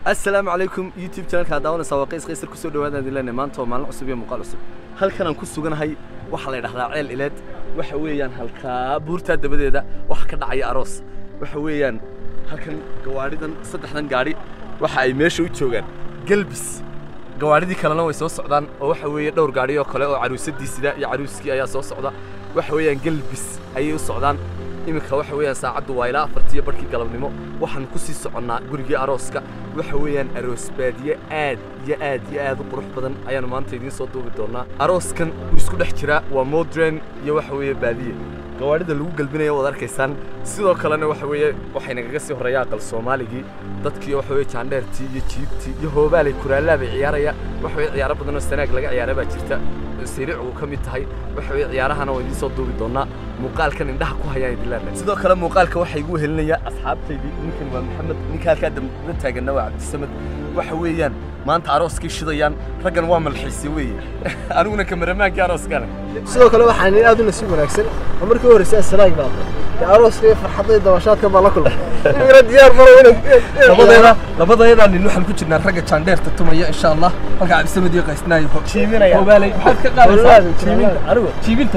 assalaamu calaykum youtube channelka daawanaysaa waa qays qaysar kusoo dhawaadaan dilane maanta waa maalin cusub iyo muuqaal cusub halkan aan ku suganahay waxaa la yidhahdaa ceel ileed waxa weeyaan halkaa buurtaa dabadeeda waxa ka dhacaya aroos waxa weeyaan halkan gawaadhidan saddexdan gaadhi waxa ay meesha u joogaan gelbis gawaadhidii kalena way soo socdaan oo waxa weeye dhowr gaadhi oo kale oo caruusadii sida iyo caruuskii ayaa soo socda waxa weeyaan gelbis ayay u socdaan iminka waxa weeyaan saacaddu waa ilaa afartiyo barhkii galabnimo waxaan ku sii soconnaa gurigii arooska waxa weeyaan aroos baadiye aad iyo aad iyo aad u qurux badan ayaanu maanta idiin soo duubi doonaa arooskan wuu isku dhex jiraa waa modern iyo waxa weeye baadiye gawaadhida lagu gelbinayo waad arkaysaan sidoo kalena waxa weeye waxay nagaga sii horreeya aqal soomaaligii dadkii waxa weeye jaandheertii iyo jiibtii iyo hoobaalay kuraalaa bay ciyaaraya waxa weeye ciyaaro badan oo sanaag laga ciyaara baa jirta sariic uu ka mid tahay waxa weeye ciyaarahana waa idiin soo duubi doonaa muuqaalkan indhaha ku hayaan idilaana sidoo kale muuqaalka waxaa igu helinaya asxaabtaydii ninkan waa maxamed ninka halkaa dambada taaganna waa cabdisamad waxa weeyaan maanta arooskii shidayaan raggan waa malxiisay weeye aniguna kameramaankii arooskana sidoo kale waxaa nin aad u nasiib wanaagsan oo markii u horreysay asalaag baa dee arooska iyo farxadda iyo dabashaadka baa la kulmay imina diyaar maro labadeeda labadeeda nin waxaan ku jirnaa ragga jaandheerta tumaya insha allah halka cabdisamad iyo qaysnaayo Jiiminaya. hobaalay maxaad ka qaadaysaa jiiminta anigu jiibinta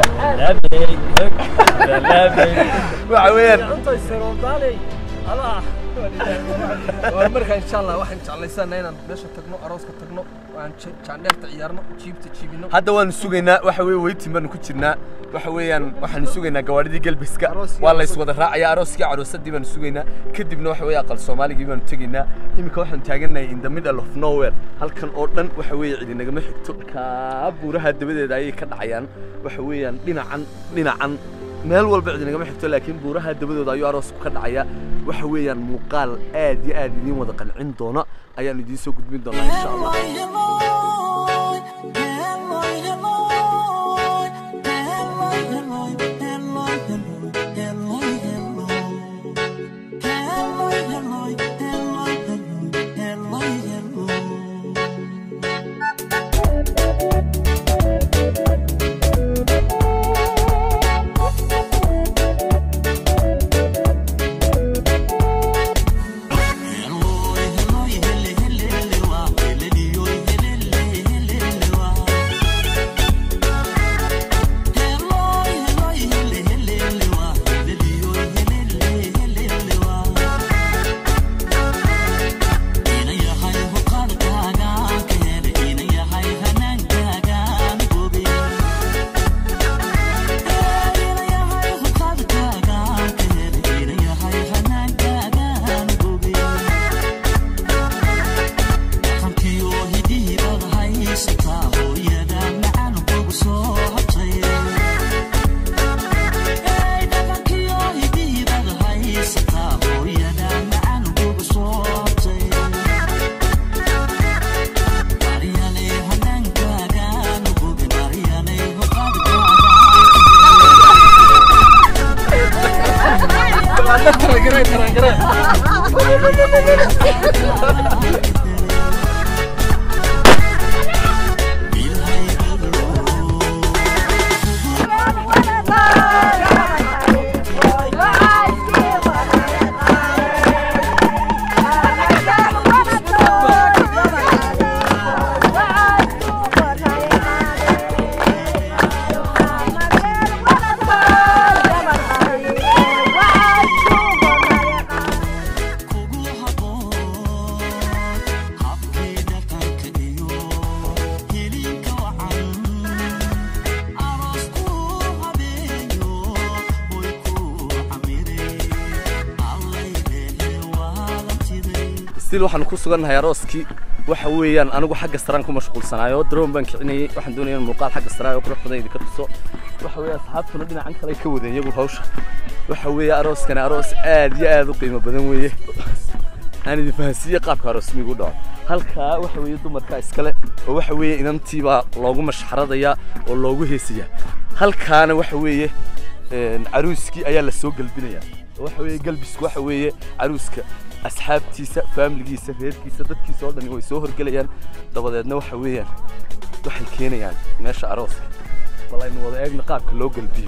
waxa weeyaan waa markaa insha allah waxaan jeclaysanaa inaan meesha tagno arooska tagno aan jaandheerta ciyaarno jiibta jiibino hadda waanu sugaynaa waxa weeye weytin baanu ku jirnaa waxa weeyaan waxaanu sugaynaa gawaadhidii gelbiska Arooskii waa lays wada raacaya arooskii caroosadii baanu sugaynaa kadibna waxa weeye aqal soomaaligii baanu tegaynaa iminka waxaan taagannahay in the middle of nowhere halkan oo dhan waxa weeye cidi nagama xigto kaa buuraha dabadeeda ayay ka dhacayaan waxa weeyaan dhinacan dhinacan meel walba cidi nagama xigto laakiin buuraha dabadooda ayuu aroosku ka dhacaya waxa weeyaan muuqaal aad iyo aad idiin wada qancin doona ayaanu idiin soo gudbin doonaa insha allah still waxaan ku sugannahay arooskii waxa weeyaan anigu xagga saraan ku mashquulsanaayo drone baan kicinayay waxaan doonaya in muuqaal xagga saraayo qurux badan idinka tuso waxa weeye asxaabtuna dhinacan kale ay ka wadeen iyagu hawsha waxa weeye arooskani aroos aad iyo aad u qiimo badan weeye aan idin fahansiiye qaabka aroosmigu u dhaco halkaa waxa weeye dumarka iskale oo waxa weeye inantiibaa loogu mashxaradayaa oo loogu heesayaa halkaana waxa weeye een, caruuskii ayaa la soo gelbinayaa waxa weeye galbisku waxa weeye caruuska asxaabtiisa faamiligiisa reerkiisa dadkiisa oo dhani way soo horgelayaan dabadeedna waxa weeyaan waxay keenayaan meesha arooska bal aynu wada eegna qaabka loo gelbiyo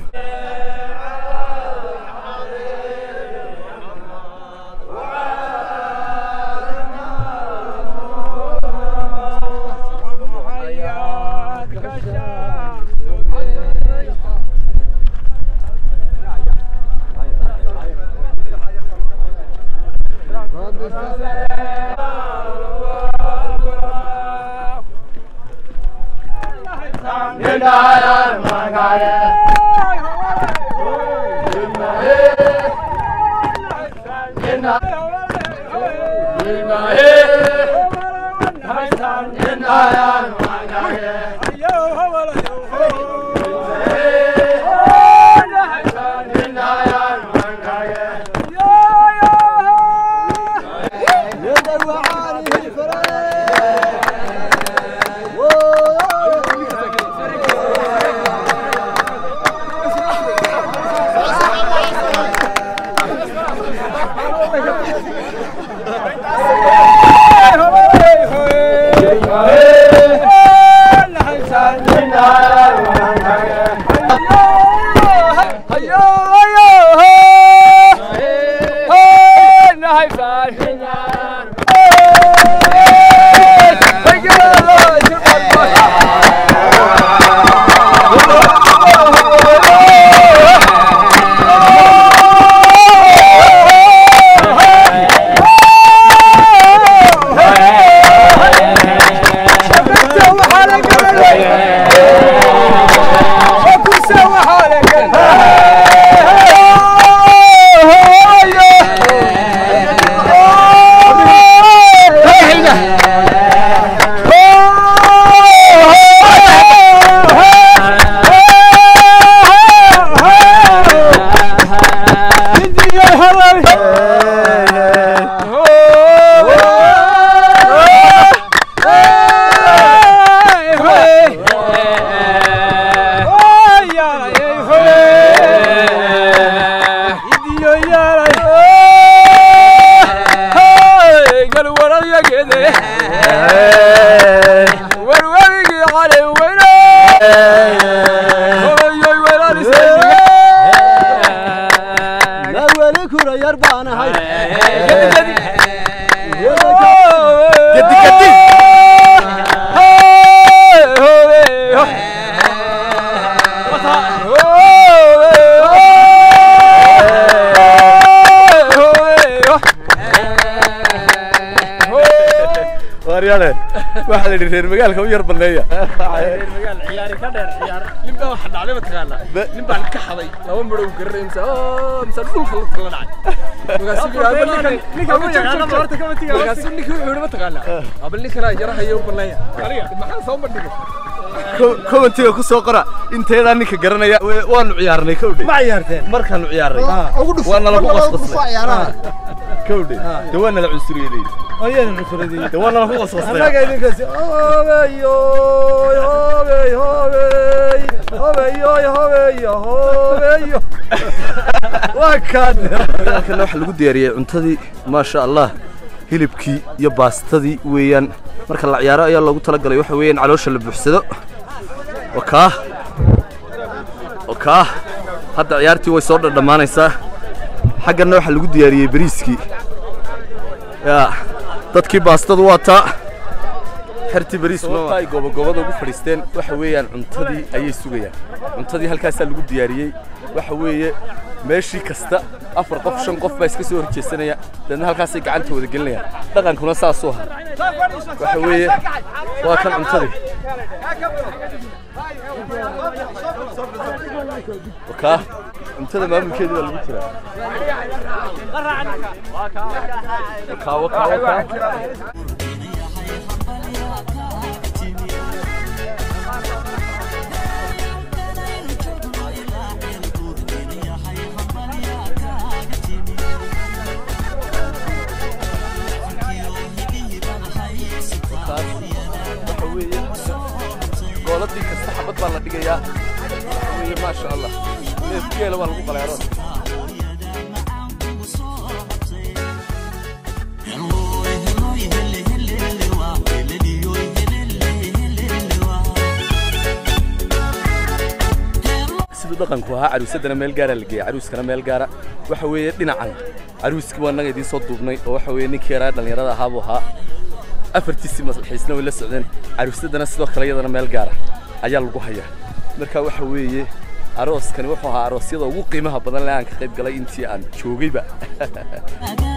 waaryaale waxaa la yidhi reer magaalka u yar banneeya ninbaa waxa dhacday mataqaanaa nin baan ka xaday laba midhow garanay mise mise dhulka la tala dhacay markaasuu ninkii wuxuu yidhi mataqaanaa abal ninkanaa yarahayo u banneeya maxaa soo bandhigay commentiga ku soo qora inteedaa ninka garanaya we- waanu ciyaarnay kowdhe ma ciyaarteen markaanu ciyaarnay ugu dhufo waa nalagu ugu qasqasnay ciyaaraha kowdhe de waa nala cunsuriyey ayaan nufradiyey de waa nalagu qasqasnay annaga idinkaasi hobeyo hobey hobey hobeyo hobeyo hobeyo waa kaan halkana waxaa lagu diyaariyey cuntadii maasha allah hilibkii iyo baastadii weeyaan marka la ciyaaro ayaa loogu talagalay waxa weeyaan caloosha la buuxsado wakaa wakaa hadda ciyaartii way soo dhadhamaanaysaa xaggana waxaa lagu diyaariyey bariiskii yaa dadkii baastadu waa taa xertii bariis sababta ay goobagobada ugu fadhiisteen waxa weeyaan cuntadii ayay sugayaan cuntadii halkaasaa lagu diyaariyey waxa weeye meeshii kasta afar qof shan qof baa iska soo horjeesanaya deedna halkaasay gacanta wada gelinayaan dhaqankuna saasuu ahaa waxa weeye waa kan cuntadii wakaa cuntada maamulkeedii baa lagu jiraa wakaa wakaa wakaa waxa weeye gooladii kasta xabad baa la dhigayaa waxa weeye maasha allah neef geela baa lagu qaleeroon siduu dhaqanku ahaa caruusadana meel gaara la geeya caruuskana meel gaara waxa weeye dhinacan caruuskii waa annaga idiin soo duubnay oo waxa weeye ninkii yaraa dhallinyarada ahaa buu ahaa afartiisii maslaxiisna way la socdeen caruusadana sidoo kale iyadana meel gaara ayaa lagu hayaa marka waxa weeye arooskani wuxuu ahaa aroosyada ugu qiimaha badan le aan ka qayb galay intii aan joogayba